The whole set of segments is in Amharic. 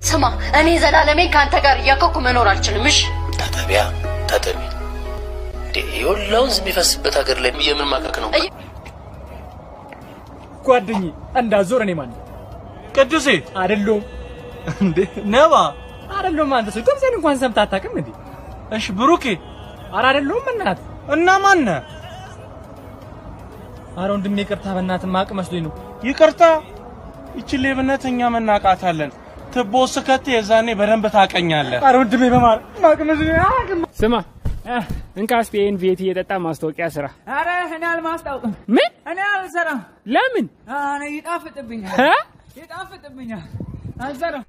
ስማ፣ እኔ ዘላለሜ ከአንተ ጋር እያከኩ መኖር አልችልም። እሺ ታጠቢያ ታጠቢ። እንዴ የወላ ወንዝ የሚፈስበት ሀገር ላይ የምን ማቀቅ ነው? ጓደኝ እንዳዞር እኔ ማን ቅዱሴ አይደለሁም እንዴ ነባ አይደለሁም። አንተ ሰው ድምፄን እንኳን ሰምተህ አታውቅም እንዴ? እሺ ብሩኬ ኧረ አይደለሁም። እናት እና ማነ ኧረ ወንድሜ ይቅርታ፣ በእናትህ ማቅ መስሎኝ ነው። ይቅርታ ይቺ ሌብነት እኛ መናቃታለን ትቦ ስከት የዛኔ በደንብ ታቀኛለህ ኧረ ወንድሜ በማር ማቅ መስሎኝ አያውቅም። ስማ እንካ ስፔን ቤት እየጠጣ ማስታወቂያ ስራ። አረ እኔ አልማስታውቅም። ምን? እኔ አልሰራም። ለምን? እኔ ይጣፍጥብኛል፣ እ? ይጣፍጥብኛል። አልሰራም።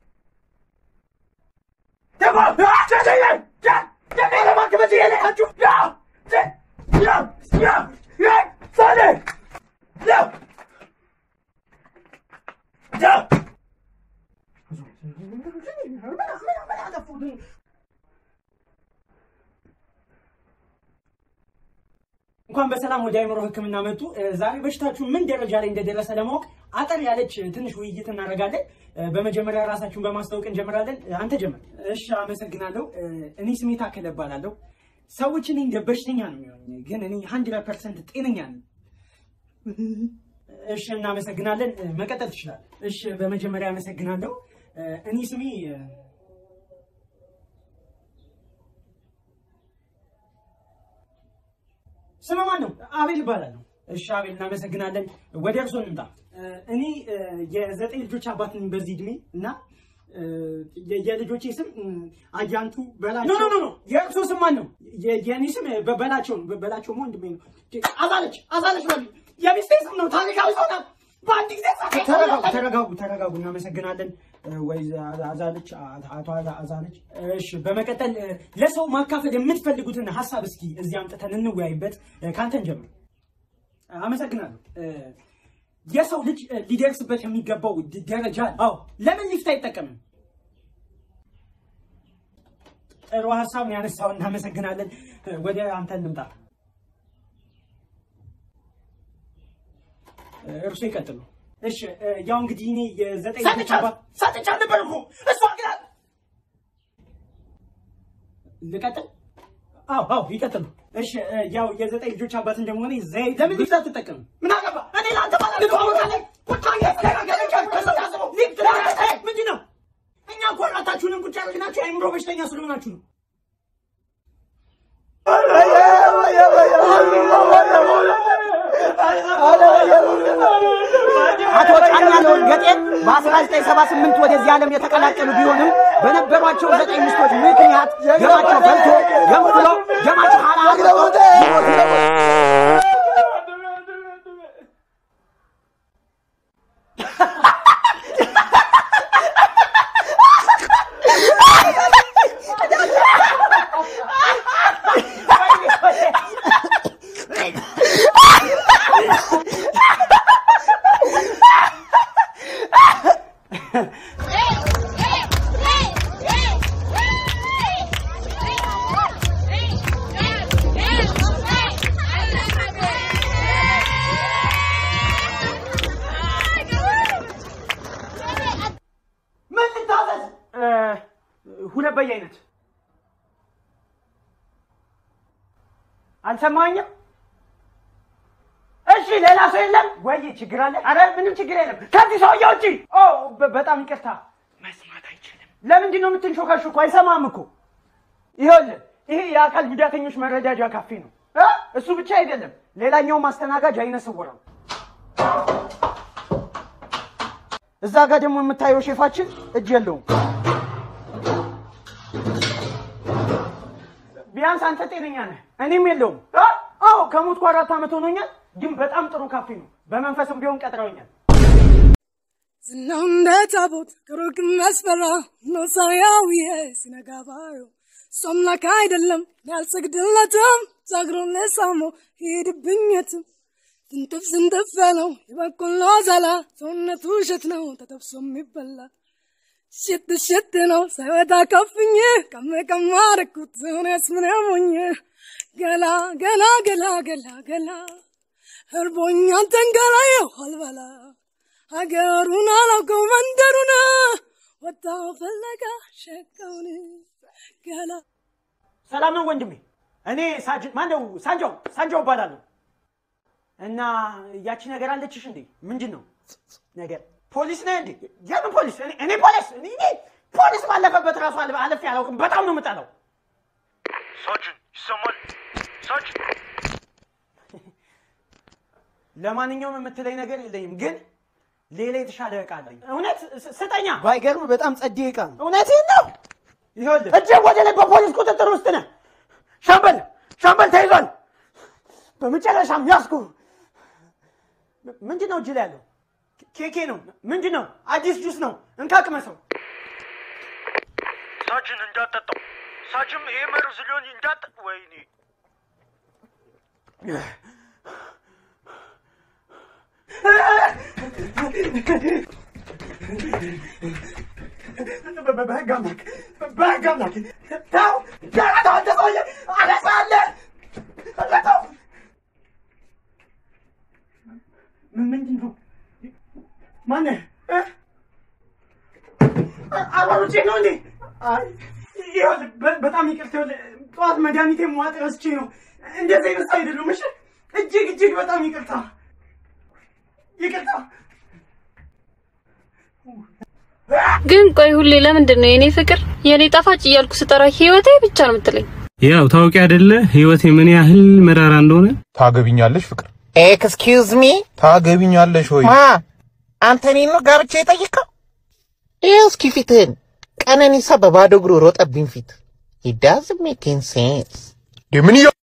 እንኳን በሰላም ወደ አይምሮ ሕክምና መጡ። ዛሬ በሽታችሁ ምን ደረጃ ላይ እንደደረሰ ለማወቅ አጠር ያለች ትንሽ ውይይት እናደርጋለን። በመጀመሪያ ራሳችሁን በማስታወቅ እንጀምራለን። አንተ ጀምር። እሺ፣ አመሰግናለሁ። እኔ ስሜ ታከለ እባላለሁ። ሰዎች እኔ እንደ በሽተኛ ነው የሚሆኝ፣ ግን እኔ ሀንድረድ ፐርሰንት ጤነኛ ነኝ። እሺ፣ እናመሰግናለን። መቀጠል ትችላል። እሺ፣ በመጀመሪያ አመሰግናለሁ። እኔ ስሜ ስም ማን ነው? አቤል እባላለሁ። እሺ አቤል፣ እናመሰግናለን። ወደ እርሶ እንምጣ። እኔ የዘጠኝ ልጆች አባት ነኝ በዚህ እድሜ እና የ- የልጆቼ ስም አያንቱ በላቸው። ኖ ኖ ኖ፣ የእርሶ ስም ማን ነው? የ- የእኔ ስም በ- በላቸው ነው። በ- በላቸው ወንድሜ ነው። አዛለች አዛለች በሉ። የሚስቴ ስም ነው። ታሪካዊ ሰው ናት። በአንድ ጊዜ ተረጋጉ፣ ተረጋጉ፣ ተረጋጉ። እናመሰግናለን ወይ አዛለች፣ አቶ አዛለች። እሺ፣ በመቀጠል ለሰው ማካፈል የምትፈልጉትን ሀሳብ እስኪ እዚህ አምጥተን እንወያይበት። ከአንተን ጀምር። አመሰግናለሁ። የሰው ልጅ ሊደርስበት የሚገባው ድ- ደረጃ አለ። አዎ፣ ለምን ሊፍት አይጠቀምም? ጥሩ ሀሳብ ነው ያነሳው። እናመሰግናለን። ወደ አንተ እንምጣ። እርሱ ይቀጥሉ። እሺ፣ ያው እንግዲህ እኔ የዘጠኝ ልጆች አባት ሰጥቻ ነበር እኮ እሷ ግን ልቀጥል? አዎ አዎ ይቀጥሉ። እሺ ያው የዘጠኝ ልጆች አባት እንደመሆነ ዘይ ለምን ሊፍት አትጠቀምም? ምን አገባ? እኔ ለአንተ ማለት ልትዋወቃለህ? ቁጣ ምንድን ነው? እኛ እኮ አራታችሁንም ቁጭ ያደረግናችሁ የአእምሮ በሽተኛ ስለሆናችሁ ነው። አቶ ጫኛለውን ገጤን በ1978 ወደዚህ ዓለም የተቀላቀሉ ቢሆንም በነበሯቸው ዘጠኝ ሚስቶች ምክንያት ደማቸው ፈልቶ ገንፍሎ ደማቸው ሀላ ምን ልታዘዝ? ሁለት በየአይነት አልሰማኝም። እሺ ሌላ ሰው የለም ወይ? ችግር አለ? አረ ምንም ችግር የለም። ከዚህ ሰውዬ ውጪ። ኦ በ- በጣም ይቅርታ። መስማት አይችልም። ለምንድን ነው የምትንሾካሾኩ? አይሰማም እኮ። ይኸውልህ ይሄ የአካል ጉዳተኞች መረዳጃ ካፌ ነው። እ? እሱ ብቻ አይደለም፣ ሌላኛው ማስተናጋጅ አይነ ስውር ነው። እዛ ጋር ደግሞ የምታየው ሼፋችን እጅ የለውም። ቢያንስ አንተ ጤነኛ ነህ፣ እኔም የለውም። አ? አዎ ከሞትኩ አራት ዓመት ሆኖኛል፣ ግን በጣም ጥሩ ካፌ ነው። በመንፈስም ቢሆን ቀጥረውኛል። ዝናው እንደ ታቦት ከሩቅ የሚያስፈራ ነው ሳያዊ ሲነጋ ባዩ እሱ አምላክ አይደለም ያልሰግድለትም ዛግሮን ለሳሞ ሂድብኘትም ስንጥፍ ስንጥፍ ያለው የበቆሎ ዛላ ሰውነቱ እሸት ነው ተጠብሶ የሚበላ ሽት ሽት ነው ሳይወጣ ከፍኝ ቀም ቀም አረኩት እኔስ ምን ሞኝ ገላ ገላ ገላ ገላ ገላ እርቦኛ አንተን ገላ የው አልበላ ሀገሩን አላውቀው መንደሩን ወጣው ፍለጋ ሸቀውን ገላ ሰላም ነው ወንድሜ። እኔ ሳጅን ማነው ሳንጃው ሳንጃው እባላለሁ። እና ያቺ ነገር አለችሽ እንዴ? ምንድን ነው ነገር? ፖሊስ ነህ እንዴ? የምን ፖሊስ? እኔ እኔ ፖሊስ እኔ እኔ ፖሊስ ባለፈበት ራሱ አለ- አለፌ አላውቅም። በጣም ነው የምጠላው። ሳጅን ይሰማል? ሳጅን ለማንኛውም የምትለኝ ነገር የለኝም፣ ግን ሌላ የተሻለ ዕቃ አለኝ። እውነት ስ- ስጠኛ። ባይገርም በጣም ጸዴ ዕቃ ነው። እውነትህን ነው። ይኸውልህ እጅህ ወደ ላይ በፖሊስ ቁጥጥር ውስጥ ነህ። ሻምበል ሻምበል ተይዟል። በመጨረሻም ያዝኩ። ም- ምንድን ነው እጅ ላይ ያለው? ኬኬ ነው። ምንድን ነው? አዲስ ጁስ ነው። እንካ ቅመሰው። ሳጅን እንዳጠጣው ሳጅም ይሄ መርዝ ሊሆን እንዳጠ ወይኔ በህግ አምላክ በህግ አምላክ ተው ተው አንተ ሰውዬ አነሳለህ ተው ምን ምንድን ነው ማነህ እ? አባሮቼ ነው እንዴ አይ ይኸውልህ በ- በጣም ይቅርታ ይኸውልህ ጠዋት መድኃኒቴ መዋጥ ረስቼ ነው እንደዚህ አይነት ሰው አይደለሁም እሺ እጅግ እጅግ በጣም ይቅርታ ይቅርታ ግን ቆይ ሁሌ ለምንድን ነው የኔ ፍቅር የኔ ጣፋጭ እያልኩ ስጠራ ህይወቴ ብቻ ነው የምትለኝ? ያው ታውቂ አይደለ ህይወቴ ምን ያህል መራራ እንደሆነ። ታገቢኛለሽ ፍቅር? ኤክስኪውዝ ሚ ታገቢኛለሽ ወይ? ማ አንተ እኔን ነው ጋብቻ የጠየቀው? ይኸው እስኪ ፊትህን። ቀነኒሳ በባዶ እግሩ ሮጠብኝ ፊት it doesn't make any sense ምን እያ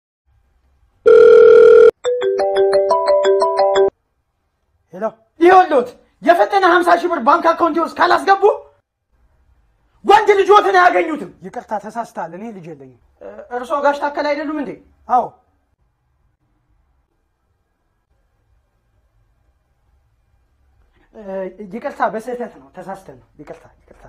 ሄሎ ይኸውልዎት የፈጠነ 50 ሺህ ብር ባንክ አካውንቴ ውስጥ ካላስገቡ ወንድ ልጆትን አያገኙትም። ይቅርታ ተሳስተሃል። እኔ ልጅ የለኝም። እ- እርስዎ ጋሽ ታከል አይደሉም እንዴ? አዎ። እ፣ ይቅርታ በስህተት ነው፣ ተሳስተን ነው። ይቅርታ ይቅርታ።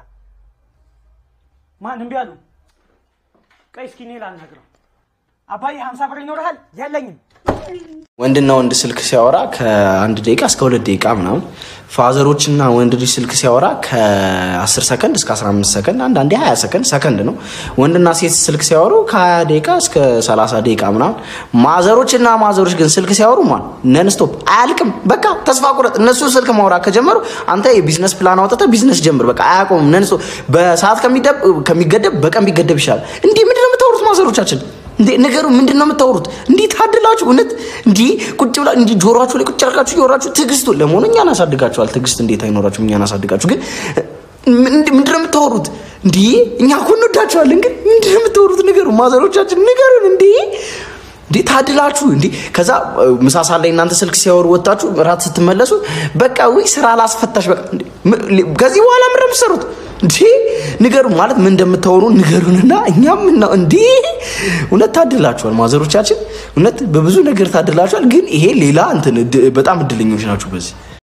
ማን እምቢ አሉ? ቆይ እስኪ እኔ ላናግረው። አባዬ 50 ብር ይኖርሃል? የለኝም። ወንድና ወንድ ስልክ ሲያወራ ከአንድ ደቂቃ እስከ ሁለት ደቂቃ ምናምን፣ ፋዘሮችና ወንድ ልጅ ስልክ ሲያወራ ከ10 ሰከንድ እስከ 15 ሰከንድ፣ አንዳንዴ 20 ሰከንድ ሰከንድ ነው። ወንድና ሴት ስልክ ሲያወሩ ከ20 ደቂቃ እስከ 30 ደቂቃ ምናምን። ማዘሮችና ማዘሮች ግን ስልክ ሲያወሩ ማን ነን ስቶፕ አያልቅም። በቃ ተስፋ ቁረጥ። እነሱ ስልክ ማውራት ከጀመሩ አንተ የቢዝነስ ፕላን አውጥተህ ቢዝነስ ጀምር። በቃ አያቆምም። ነን ስቶፕ በሰዓት ከሚደብ ከሚገደብ በቀን ቢገደብ ይሻላል። እንዲህ ምንድን ነው የምታወሩት ማዘሮቻችን? እንዴ ነገሩ ምንድን ነው የምታወሩት? እንዲህ ታድላችሁ እውነት እንዲህ ቁጭ ብላ እንዲህ ጆሮአችሁ ላይ ቁጭ አድርጋችሁ እያወራችሁ ትዕግስቱ ለመሆኑ እኛን አሳድጋችኋል። ትዕግስት እንዴት አይኖራችሁም? እኛን አሳድጋችሁ ግን ምንድ- ምንድን ነው የምታወሩት? እንዲህ እኛ እኮ እንወዳችኋለን፣ ግን ምንድን ነው የምታወሩት? ንገሩ ማዘሮቻችን ንገሩን። እንዲህ እንዴ ታድላችሁ እንዴ! ከዛ እ፣ ምሳ ሰዓት ላይ እናንተ ስልክ ሲያወሩ ወጣችሁ ራት ስትመለሱ በቃ ወይ ስራ ላስፈታሽ በቃ እንዴ! ም- ሊ- ከዚህ በኋላ ምን ነው የምትሰሩት? እንዴ ንገሩ ማለት ምን እንደምታወሩ ንገሩንና እኛም ነው እንዴ እውነት ታድላችኋል ማዘሮቻችን እውነት በብዙ ነገር ታድላችኋል ግን ይሄ ሌላ እንትን እድ- በጣም እድለኞች ናችሁ በዚህ